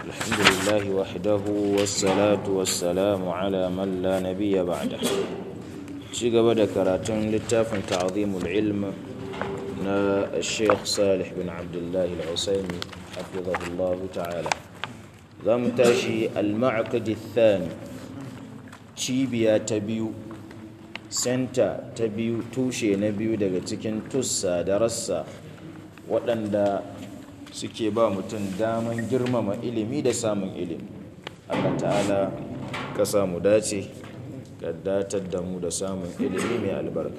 الحمد لله وحده والصلاة والسلام على من لا نبي بعده ci gaba da karatun littafin ta'zimul ilm na Sheikh Salih bin Abdullah al-Usaimi hafizahullah ta'ala za mu tashi al-ma'qad ath-thani cibiya ta biyu senta ta biyu tushe na biyu daga cikin tussa da rassa waɗanda suke ba mutum daman girmama ilimi da samun ilimi Allah ta'ala ka samu dace ka datar da mu da samun ilimi mai albarka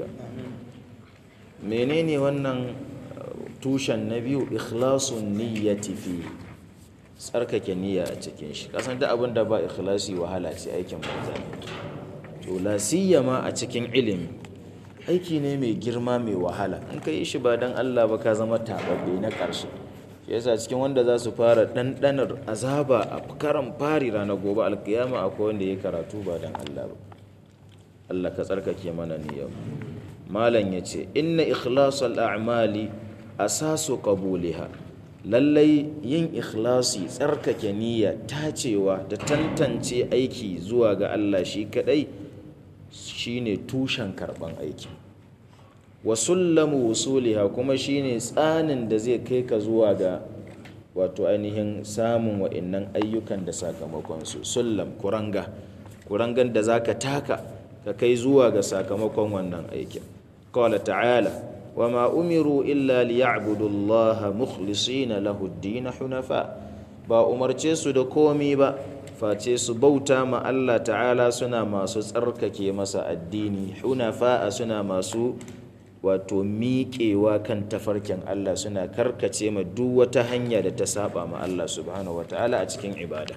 menene wannan tushen na biyu ikhlasun niyyati fi tsarkake niyya a cikin shi kasan da abin da ba ikhlasi wahala ce aikin banza to la siyama a cikin ilimi aiki ne mai girma mai wahala in ka yi shi ba dan Allah ba ka zama tababbe na ƙarshe shi yasa cikin wanda za su fara ɗanɗanar azaba a karan fari ranar gobe alkiyama akwai wanda ya karatu ba dan Allah ba Allah ka tsarkake mana niyyar malam ya ce inna ikhlasal a'mali asasu qabuliha lallai yin ikhlasi tsarkake niyya tacewa da tantance aiki zuwa ga Allah shi kadai shine tushen karban aiki wa sullamu wusuliha kuma shine tsanin da zai kai ka zuwa ga wato ainihin samun wa'annan ayyukan da sakamakon su sullam kuranga kurangan da zaka taka ka kai zuwa ga sakamakon wannan aikin qala ta'ala wama umiru illa liya'budu allaha mukhlisina lahu ad-din hunafa ba umarce su da komi ba face su bauta ma Allah ta'ala suna masu tsarkake masa addini hunafa suna masu wato miƙewa kan tafarkin Allah suna karkace ma duk wata hanya da ta saba ma Allah subhanahu ta'ala a cikin ibada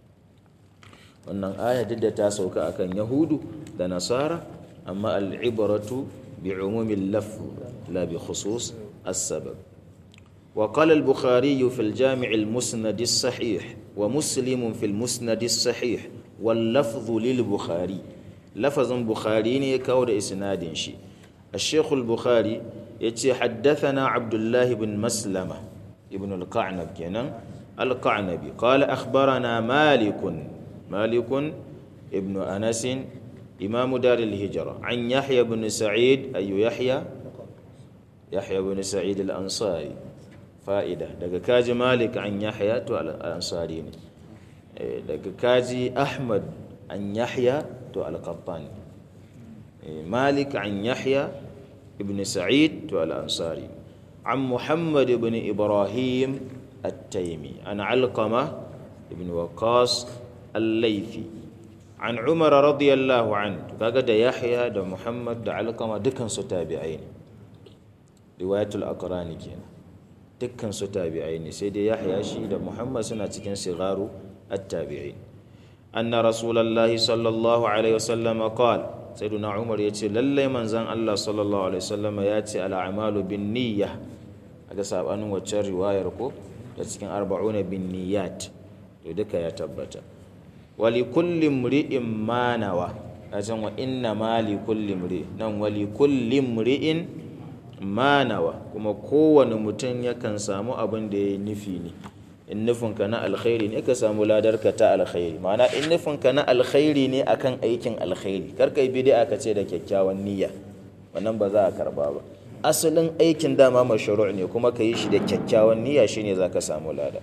wannan aya duk da ta sauka akan yahudu da nasara amma al'ibaratu bi umumin lafz la bi khusus as-sabab وقال البخاري في الجامع المسند الصحيح ومسلم في المسند الصحيح واللفظ للبخاري لفظ بخاري كود إسناد شي الشيخ البخاري يتي حدثنا عبد الله بن مسلمة ابن القعنب كنا القعنبي قال أخبرنا مالك مالك ابن أنس إمام دار الهجرة عن يحيى بن سعيد أي يحيى يحيى بن سعيد الأنصاري fa'ida daga kaji malik an yahya to al'ansari ne daga kaji ahmad an yahya to al-qattani malik an yahya ibn sa'id to al'ansari an muhammad ibn ibrahim at-taimi an alqama ibn waqas al-laythi an umar radiyallahu an kaga da yahya da muhammad da alqama dukan su tabi'ai ne riwayatul aqrani kenan dukkan su tabi'ai ne sai dai yahya shi da muhammad suna cikin sigaru at-tabi'in anna rasulullahi sallallahu alaihi wasallam qala sayyiduna umar yace lallai manzon Allah sallallahu alaihi wasallam yace al-a'malu bin niyya aga sabanin waccan riwayar ko da cikin arba'una bin niyyat to duka ya tabbata wali kulli mri'in ma nawa ajan wa inna ma li kulli mri nan wali kulli mri'in manawa kuma kowane mutum yakan samu abin da ya nufi ne in nufinka na alkhairi ne ka samu ladarka ta alkhairi ma'ana in nufinka na alkhairi ne akan aikin alkhairi kar kai bid'a ka ce da kyakkyawan niyya wannan ba za a karba ba asalin aikin dama mashru' ne kuma ka yi shi da kyakkyawan niyya shine zaka samu lada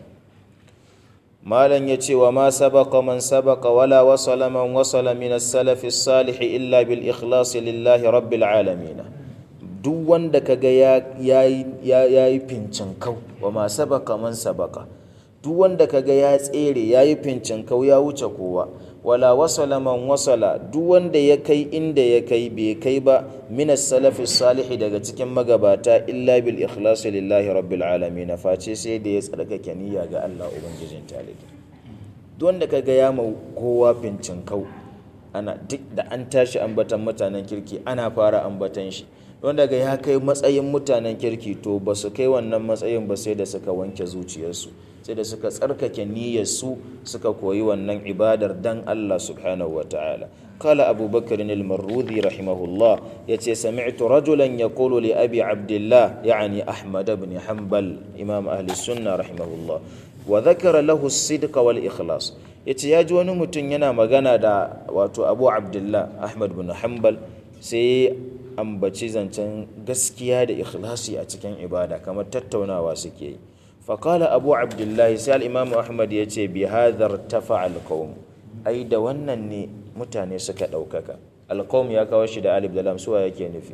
malam ya ce wa ma sabaqa man sabaqa wala wasala man wasala min as-salaf as-salih illa bil ikhlas lillahi rabbil alamin duk wanda kaga ya yi fincin kau wa ma sabaka man sabaka duk wanda kaga ya tsere ya yi fincin kau ya wuce kowa wala wasala man wasala duk wanda ya kai inda ya kai bai kai ba min salafi salihi daga cikin magabata illa bil ikhlas lillahi rabbil alamin face sai da ya tsarkake niyya ga Allah ubangijin talibi duk wanda kaga ya mau kowa fincin kau ana duk da an tashi ambatan mutanen kirki ana fara ambatan shi wanda ga ya kai matsayin mutanen kirki to ba su kai wannan matsayin ba sai da suka wanke zuciyarsu sai da suka tsarkake niyyarsu suka koyi wannan ibadar dan Allah subhanahu wa ta'ala kala abubakar al-marrudi rahimahullah yace sami'tu rajulan yaqulu li abi abdullah yani ahmad ibn hanbal imam ahli sunna rahimahullah wa dhakara lahu as-sidq wal ikhlas yace ya ji wani mutum yana magana da wato Abu Abdullah Ahmad bin Hanbal sai ambaci zancen gaskiya da ikhlasi a cikin ibada kamar tattaunawa suke yi faƙala abu abdullahi sai al'imamu ahmad ya ce bi hadar tafa alƙawun ai da wannan ne mutane suka ɗaukaka alƙawun ya kawo shi da alif da lamsuwa yake nufi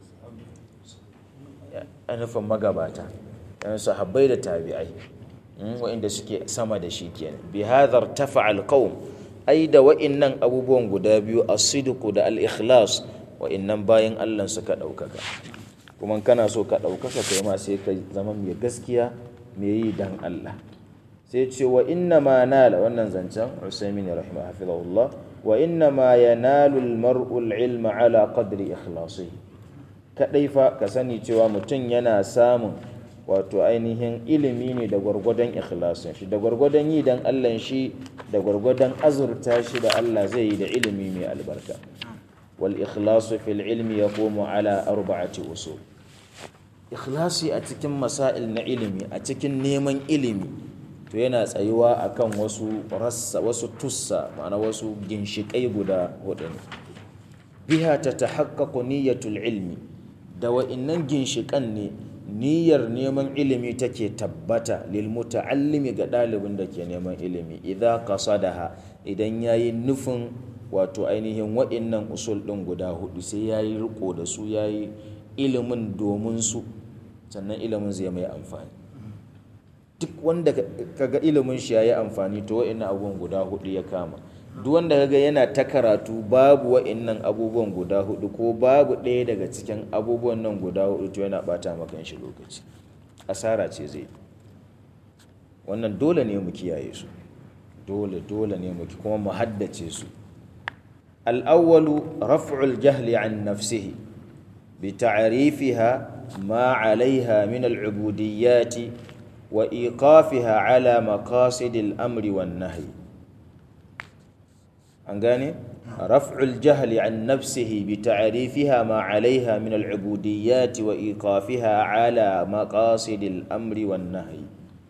a nufin magabata yan sahabbai da tabi'ai wa'inda suke sama da shi kenan bi hadar tafa alƙawun ai da wa'innan abubuwan guda biyu asidiku da al-ikhlas wa'innan bayan allah suka ɗaukaka kuma kana so ka ɗaukaka kai ma sai ka zama mai gaskiya mai yi dan Allah sai ce wa inna ma nala wannan zancen Usaimin rahimah hafizahullah wa inna ma yanalu almar'u alilma ala qadri ikhlasi kadai fa ka sani cewa mutum yana samun wato ainihin ilimi ne da gwargwadon ikhlasin shi da gwargwadon yi dan Allah shi da gwargwadon azurta shi da Allah zai yi da ilimi mai albarka wal ikhlasu fil ilmi yaqumu ala arba'ati usul ikhlasi a cikin masail na ilimi a cikin neman ilimi to yana tsayuwa akan wasu rassa wasu tussa ma'ana wasu ginshiƙai guda hudu ne biha ta tahaqqaqu niyyatul ilmi da wa'innan ginshiƙan ne niyyar neman ilimi take tabbata lil muta'allimi ga ɗalibin da ke neman ilimi idza qasadaha idan yayi nufin wato ainihin wa'innan usul ɗin guda hudu sai yayi riko da su yayi ilimin domin su sannan ilimin zai mai amfani duk wanda kaga ilimin shi yayi amfani to wa'annan abubuwan guda hudu ya kama duk wanda kaga yana ta karatu babu wa'annan abubuwan guda hudu ko babu ɗaya daga cikin abubuwan nan guda hudu to yana bata maka shi lokaci asara ce zai wannan dole ne mu kiyaye su dole dole ne mu kuma mu haddace su al-awwalu raf'ul jahli an nafsihi بتعريفها ما عليها من العبوديات وإيقافها على مقاصد الأمر والنهي أنغاني رفع الجهل عن نفسه بتعريفها ما عليها من العبوديات وإيقافها على مقاصد الأمر والنهي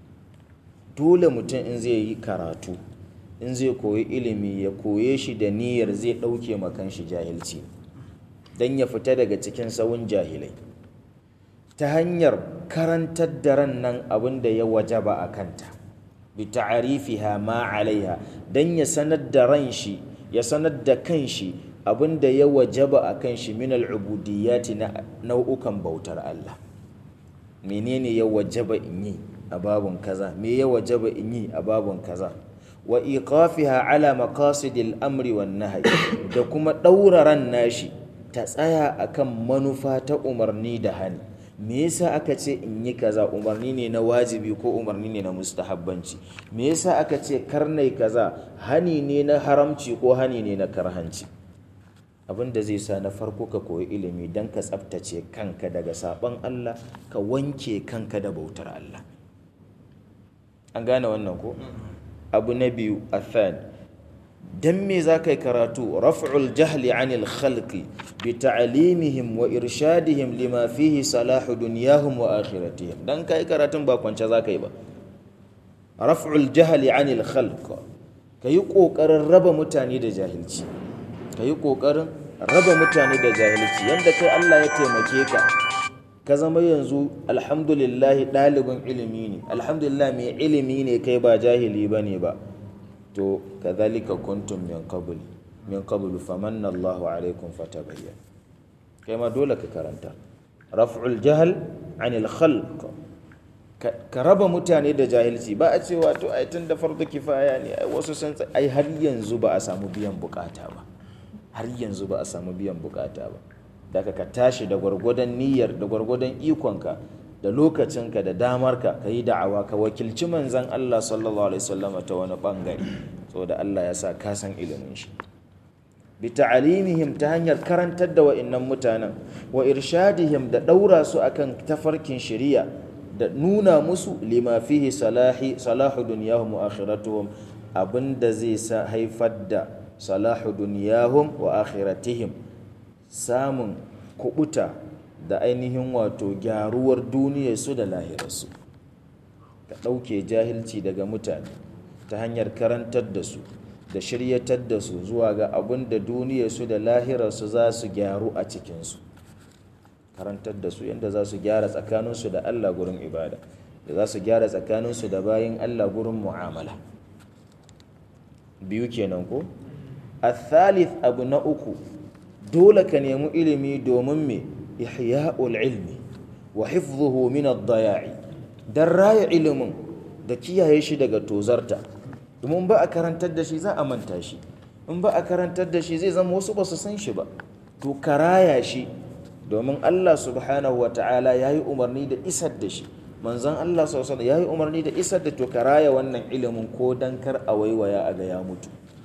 dole mutum in zai yi karatu in zai koyi ilimi ya koye shi da niyyar zai ɗauke makan shi jahilci don ya fita daga cikin sawun jahilai ta hanyar karantar da ran nan abin da ya wajaba a kanta bi ta'arifiha ma alaiha don ya sanar da ran shi ya sanar da kan shi abin da ya wajaba a kan shi min al'ubudiyyati na nau'ukan bautar Allah menene ya wajaba in yi a babun kaza me ya wajaba in yi a babun kaza wa iqafiha ala maqasidil amri wan nahyi da kuma daura ran nashi ta tsaya akan manufa ta umarni da hani me yasa aka ce in yi kaza umarni ne na wajibi ko umarni ne na mustahabbanci me yasa aka ce karnai kaza hani ne na haramci ko hani ne na karhanci abin da zai sa na farko ka koyi ilimi don ka tsaftace kanka daga sabon Allah ka wanke kanka da bautar Allah an gane wannan ko abu na biyu athan dan me za ka yi karatu raf'ul jahli anil khalqi bi ta'limihim wa irshadihim lima fihi salahu dunyahum wa akhiratihim dan kai karatun ba kwance za ka yi ba raf'ul jahli anil khalq kayi kokarin raba mutane da jahilci kayi kokarin raba mutane da jahilci yanda kai Allah ya taimake ka ka zama yanzu alhamdulillah ɗalibin ilimi ne alhamdulillah mai ilimi ne kai ba jahili bane ba to kadhalika kuntum min qabl min qablu famanna Allahu alaikum fatabayyan kai ma dole ka karanta raf'ul jahl anil khalq ka raba mutane da jahilci ba a cewa to ai tun da fardu kifaya ne ai wasu sun ai har yanzu ba a samu biyan bukata ba har yanzu ba a samu biyan bukata ba daga ka tashi da gwargwadon niyyar da gwargwadon ikonka da lokacinka da damarka ka yi da'awa ka wakilci manzan Allah sallallahu alaihi wasallama ta wani bangare saboda Allah ya sa ka san ilimin shi bi ta'alimihim ta hanyar karantar da wa'annan mutanen wa irshadihim da daura su akan tafarkin shari'a da nuna musu lima fihi salahi salahu dunyahum wa akhiratuhum abinda zai sa haifar da salahu dunyahum wa akhiratihim samun kubuta da ainihin wato gyaruwar duniyarsu da lahirarsu ɗauke jahilci daga mutane ta hanyar karantar da su da shiryatar da su zuwa ga abin da duniyarsu da lahirarsu za su gyaru a cikinsu karantar da su yadda za su gyara tsakaninsu da allah gurin ibada da za su gyara tsakaninsu da bayan allah gurin mu'amala biyu kenan ko athalith abu na uku dole ka nemi ilimi domin me ihya'ul ilmi wa hifdhuhu min ad-daya'i dan raya ilimin da kiyaye shi daga tozarta domin ba a karantar da shi za a manta shi in ba a karantar da shi zai zama wasu ba su san shi ba to ka raya shi domin Allah subhanahu wa ta'ala ya yi umarni da isar da shi manzon Allah sallallahu ya yi umarni da isar da to ka raya wannan ilimin ko dan kar a waiwaya a ga ya mutu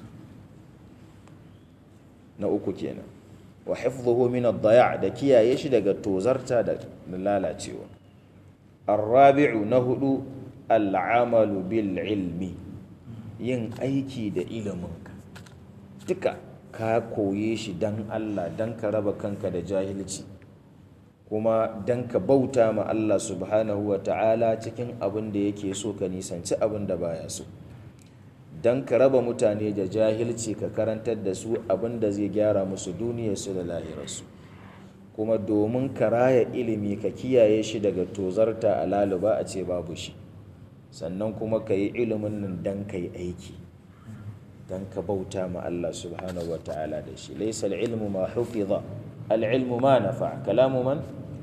na uku kenan wa hifdhuhu min ad-daya' da kiyaye shi daga tozarta da lalacewa ar-rabi'u na hudu al-amalu bil ilmi yin aiki da iliminka duka ka koye shi dan Allah dan ka raba kanka da jahilci kuma dan ka bauta ma Allah subhanahu wa ta'ala cikin abin da yake so ka nisanci abin da baya so don ka raba mutane da jahilci ka karantar da su abin da zai gyara musu duniyarsu da lahirarsu kuma domin ka raya ilimi ka kiyaye shi daga tozarta a laluba a ce babu shi sannan kuma ka yi ilimin nan don ka yi aiki don ka bauta ma Allah subhanahu wa ta'ala da shi laisa ilmu ma hufiza al'ilmu ma nafa kalamu man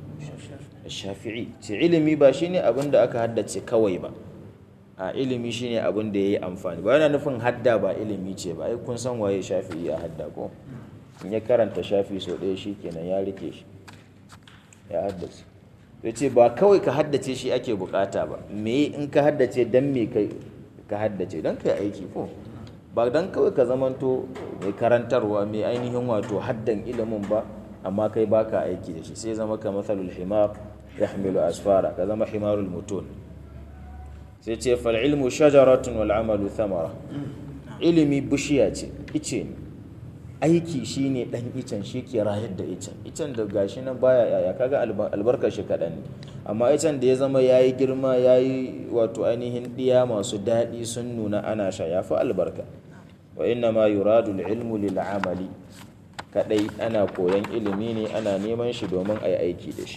shafi'i ce ilimi ba shine abin da aka haddace kawai ba a ilimi shine abin da ya yi amfani ba yana nufin hadda ba ilimi ce ba ai kun san waye shafi'i a hadda ko in ya karanta shafi sau ɗaya shi kenan ya rike shi ya haddace ya ce ba kawai ka haddace shi ake bukata ba me in ka haddace dan me kai ka haddace dan kai aiki ko ba dan kawai ka zamanto mai karantarwa mai ainihin wato haddan ilimin ba amma kai baka aiki da shi sai zama ka matsalul himar yahmilu asfara ka zama himarul mutun sai ce fal ilmu shajaratun wal amalu thamara ilimi bishiya ce ice ne aiki shine dan icen shi ke rayar da icen icen da gashi nan baya yaya kaga albarkar shi kaɗan ne amma icen da ya zama yayi girma yayi wato ainihin ɗiya masu daɗi sun nuna ana sha ya fi albarka wa inna ma yuradu ilmu lil amali kadai ana koyan ilimi ne ana neman shi domin a yi aiki da shi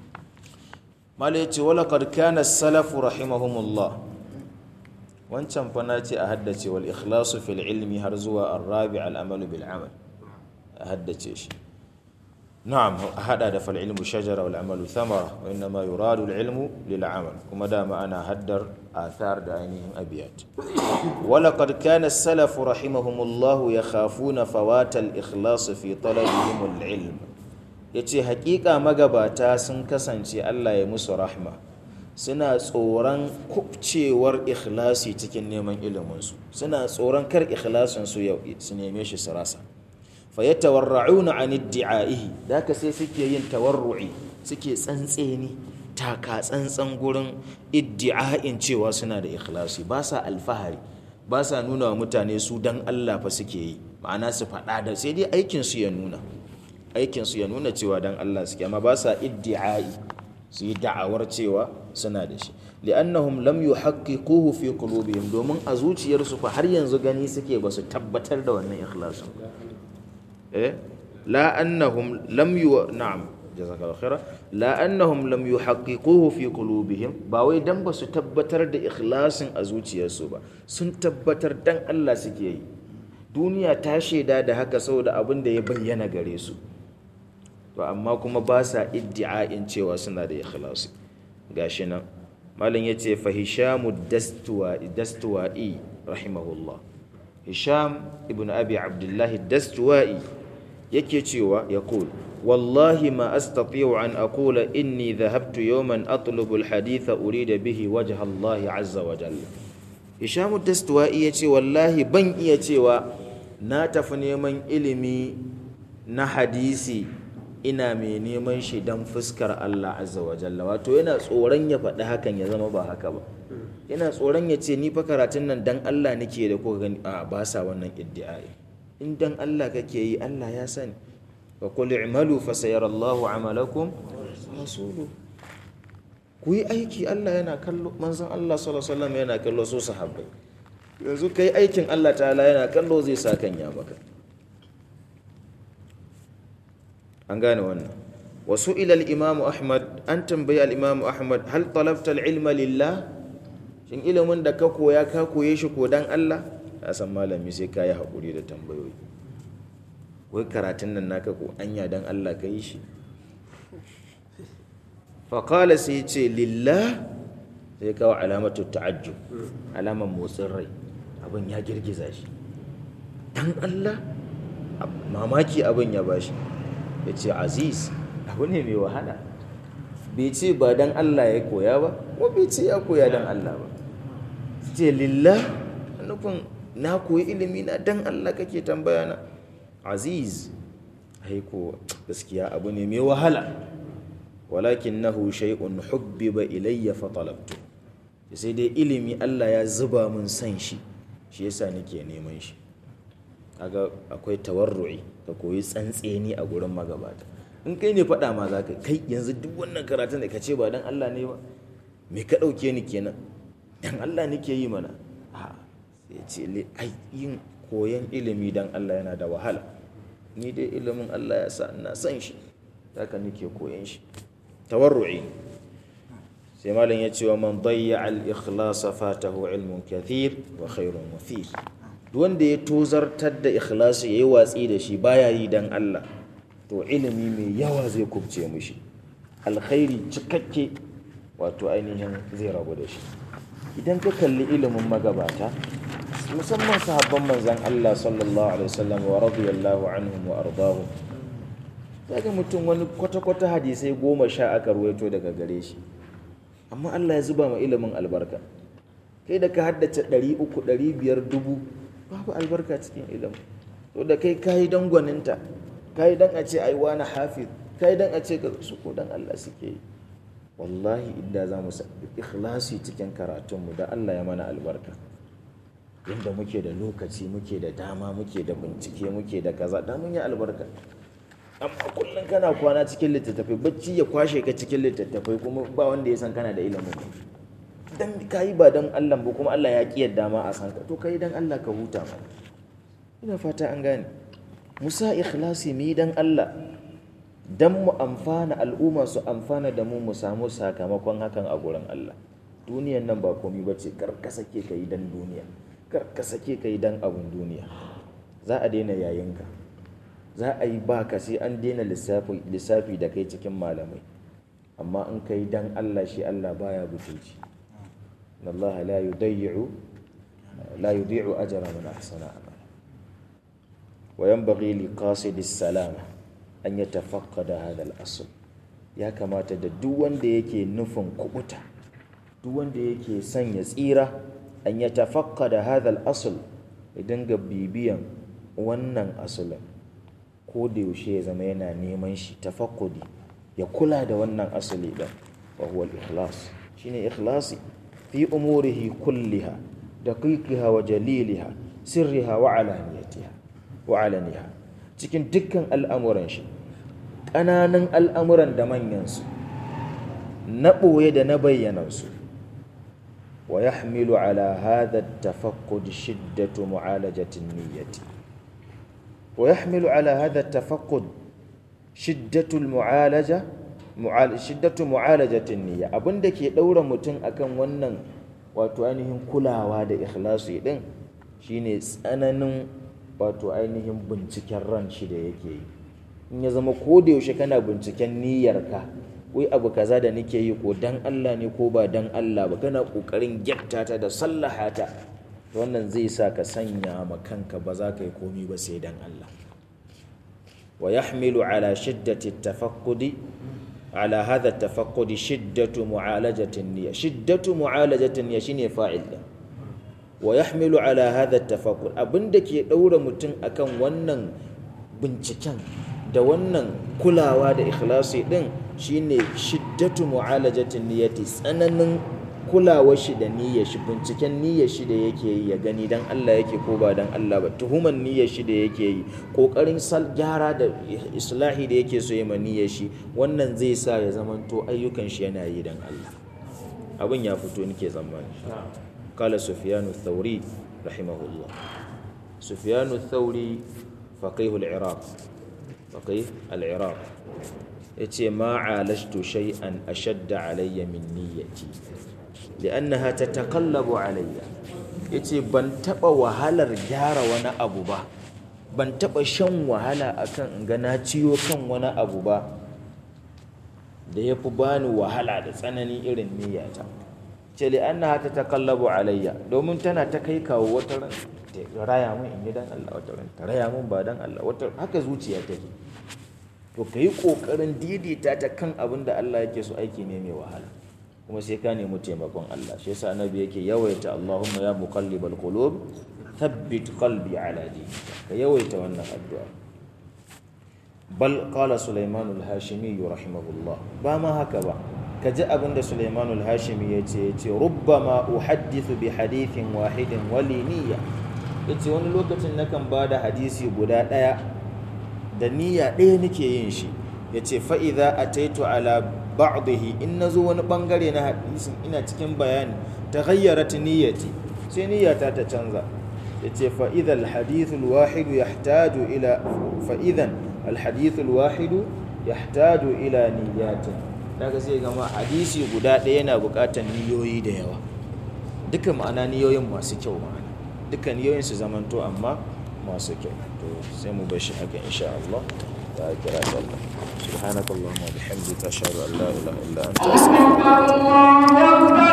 mala yace wala qad kana salafu rahimahumullah wancan fa na ce a haddace wal ikhlasu fil ilmi har zuwa ar-rabi al-amalu bil amal a haddace shi na'am a hada da fal ilmu shajara wal amalu thamara wa inna ma yuradu al ilmu lil amal kuma da ma ana haddar athar da ainihin abiyat wala qad kana as-salafu rahimahumullah yakhafuna fawata al-ikhlas fi talabihim al-ilm yace hakika magabata sun kasance Allah ya musu rahma suna tsoron kubcewar ikhlasi cikin neman iliminsu suna tsoron kar ikhlasinsu yau su neme shi su rasa fa yatawarra'una an iddi'aihi da ka sai suke yin tawarru'i suke tsantseni taka tsantsan gurin iddi'a'in cewa suna da ikhlasi ba sa alfahari ba sa nuna wa mutane su dan Allah fa suke yi ma'ana su faɗa da sai dai aikin su ya nuna aikin su ya nuna cewa dan Allah suke amma ba sa iddi'ai su yi da'awar cewa suna da shi li'annahum lam yuhaqqiquhu fi qulubihim domin a zuciyarsu fa har yanzu gani suke ba su tabbatar da wannan ikhlasin eh la annahum lam yu na'am jazakallahu khaira la annahum lam yuhaqqiquhu fi qulubihim ba wai dan ba su tabbatar da ikhlasin a zuciyarsu ba sun tabbatar dan Allah suke yi duniya ta shaida da haka saboda abin da ya bayyana gare su to amma kuma ba sa iddi'a'in cewa suna da ikhlasi gashi nan malam yace fa hishamu dastuwa'i rahimahullah hisham ibn abi abdullah dastuwa'i yake cewa yaqul wallahi ma astati'u an aqula inni dhahabtu yawman atlubu alhaditha urida bihi wajha Allah azza wa jalla hisham dastuwa'i yace wallahi ban iya cewa na tafi neman ilimi na hadisi ina mai neman shi don fuskar Allah azza wa jalla wato yana tsoron ya faɗi hakan ya zama ba haka ba yana tsoron ya ce ni fa karatun nan dan Allah nake da kuka gani a ba sa wannan iddi'ai in dan Allah kake yi Allah ya sani wa qul i'malu fa sayarallahu amalakum rasulu ku yi aiki Allah yana kallo manzon Allah sallallahu alaihi wasallam yana kallo su sahabbai yanzu kai aikin Allah ta'ala yana kallo zai sa kan ya maka an gane wannan wasu ilal imamu ahmad an tambayi al-imamu ahmad hal talabta al-ilma lillah shin ilimin da ka koya ka koye shi ko dan Allah ya san malami sai ka yi haƙuri da tambayoyi wai karatun nan naka ko anya dan Allah ka yi shi faƙala sai ce lillah sai kawo alamatu ta'ajjub alaman motsin rai abin ya girgiza shi dan Allah mamaki abin ya bashi ya ce aziz abu ne mai wahala bai ce ba dan Allah ya koya ba ko bai ce ya koya dan Allah ba ce lillah nufin na koyi ilimi na dan Allah kake tambaya na aziz haiko gaskiya abu ne mai wahala walakinnahu shay'un hubbiba ilayya fa talabtu sai dai ilimi Allah ya zuba mun san shi shi yasa nake neman shi kaga akwai tawarru'i ka koyi tsantseni a gurin magabata in kai ne faɗa ma za ka kai yanzu duk wannan karatun da ka ce ba dan Allah ne ba me ka ɗauke ni kenan dan Allah nake yi mana a sai ce ai yin koyan ilimi dan Allah yana da wahala ni dai ilimin Allah ya sa ina son shi haka nake koyan shi tawarru'i sai malam ya ce wa man dayya al ikhlas fatahu ilmun kathir wa khairun wafir duk wanda ya tozartar da ikhlasi yayi watsi da shi baya yi dan Allah to ilimi mai yawa zai kubce mishi alkhairi cikakke wato ainihin zai rabu da shi idan ka kalli ilimin magabata musamman sahabban manzan Allah sallallahu alaihi wasallam wa radiyallahu anhum wa ardahu daga mutum wani kwata-kwata hadisai goma sha aka ruwaito daga gare shi amma Allah ya zuba ma ilimin albarka kai da ka haddace ɗari uku ɗari biyar dubu babu albarka cikin ilimin to da kai kayi don gwaninta kayi don a ce ai wani hafiz kayi don a ce ga su ko don Allah suke yi wallahi inda za mu ikhlasi cikin karatunmu da Allah ya mana albarka inda muke da lokaci muke da dama muke da bincike muke da kaza da mun yi albarka amma kullum kana kwana cikin littattafai bacci ya kwashe ka cikin littattafai kuma ba wanda ya san kana da ilimin dan kayi ba dan Allah ba kuma Allah ya ki yadda ma a san ka to kai dan Allah ka huta ma ina fata an gane musa ikhlasi mi dan Allah dan mu amfana al'umma su amfana da mu mu samu sakamakon hakan a gurin Allah duniyan nan ba komai bace kar ka sake kai dan duniya kar ka sake kai dan abun duniya za a daina yayinka za a yi baka sai an daina lissafi lissafi da kai cikin malamai amma in kai dan Allah shi Allah baya butulci Allah la yudayyi'u la yudhi'u ajra man ahsana amala wa yanbaghi li qasidi salama an yatafaqqada hadha al-asl ya kamata da duk wanda yake nufin kubuta duk wanda yake son ya tsira an yatafaqqada hadha al-asl ya dinga bibiyan wannan asalin ko da yaushe ya zama yana neman shi tafakkudi ya kula da wannan asali din wa huwa al-ikhlas shine ikhlasi fi umurihi kulliha daqiqiha wa jaliliha sirriha wa alaniyatiha wa alaniha cikin dukkan al'amuran shi ƙananan al'amuran da manyansu na ɓoye da na bayyanansu wa yahmilu ala hadha at-tafakkud shiddatu mu'alajatin niyyati ويحمل على هذا التفقد شدة المعالجة شدة معالجة النية abin da ke ɗaura mutum akan wannan wato ainihin kulawa da ikhlasi din shine tsananin wato ainihin binciken ran shi da yake yi in ya zama ko da yaushe kana binciken niyyarka wai abu kaza da nake yi ko dan Allah ne ko ba dan Allah ba kana kokarin gyatta ta da sallaha ta wannan zai sa ka sanya ma kanka ba za ka yi komi ba sai dan Allah wa yahmilu ala shiddati tafaqqudi ala hadha tafaqqudi shiddatu mu'alajati niyya shiddatu mu'alajati niyya shine fa'il din wa yahmilu ala hadha tafaqqud abinda ke daura mutum akan wannan binciken da wannan kulawa da ikhlasi din shine shiddatu mu'alajati niyyati tsananin kulawar shi da niyyar shi binciken niyyar shi da yake yi ya gani dan Allah yake ko ba dan Allah ba tuhuman niyyar shi da yake yi kokarin sal gyara da islahi da yake so ya ma niyyar shi wannan zai sa ya zamanto ayyukan shi yana yi dan Allah abin ya fito nake zamani kala sufyanu thauri rahimahullah sufyanu thauri faqih al-iraq faqih al-iraq yace ma alashtu shay'an ashadda alayya min niyyati li'annaha tataqallabu alayya yace ban taba wahalar gyara wani abu ba ban taba shan wahala akan in ga na ciyo kan wani abu ba da ya fi bani wahala da tsanani irin niyyata ce li annaha ta takallabu alayya domin tana ta kai kawo wata ran ta raya mun in yi dan Allah wata ran ta raya mun ba dan Allah wata haka zuciya take to kai kokarin daidaita ta kan abin da Allah yake so aiki ne mai wahala kuma sai ka nemi taimakon Allah shi yasa annabi yake yawaita Allahumma ya muqallibal qulub thabbit qalbi ala dinika ka yawaita wannan addu'a bal qala sulaiman al-hashimi rahimahullah ba ma haka ba ka ji abin da sulaiman al-hashimi ya ce ya ce rubbama uhaddithu bi hadithin wahidin wali niyya ya ce wani lokacin nakan ba da hadisi guda ɗaya da niyya ɗaya nake yin shi ya ce fa'iza a taito ala ba'dihi in na zo wani ɓangare na hadisin ina cikin bayani ta gayyara ta niyyati sai niyyata ta canza ya ce fa'idha alhadithul wahidu ya ila fa'idhan alhadithul wahidu ya ila niyyatin daga sai gama hadisi guda ɗaya yana buƙatar niyoyi da yawa duka ma'ana niyoyin masu kyau ma'ana duka niyoyin su zamanto amma masu kyau to sai mu bashi haka insha Allah ta kira sallah subhanakallahumma wa bihamdika ashhadu an la ilaha illa anta astaghfiruka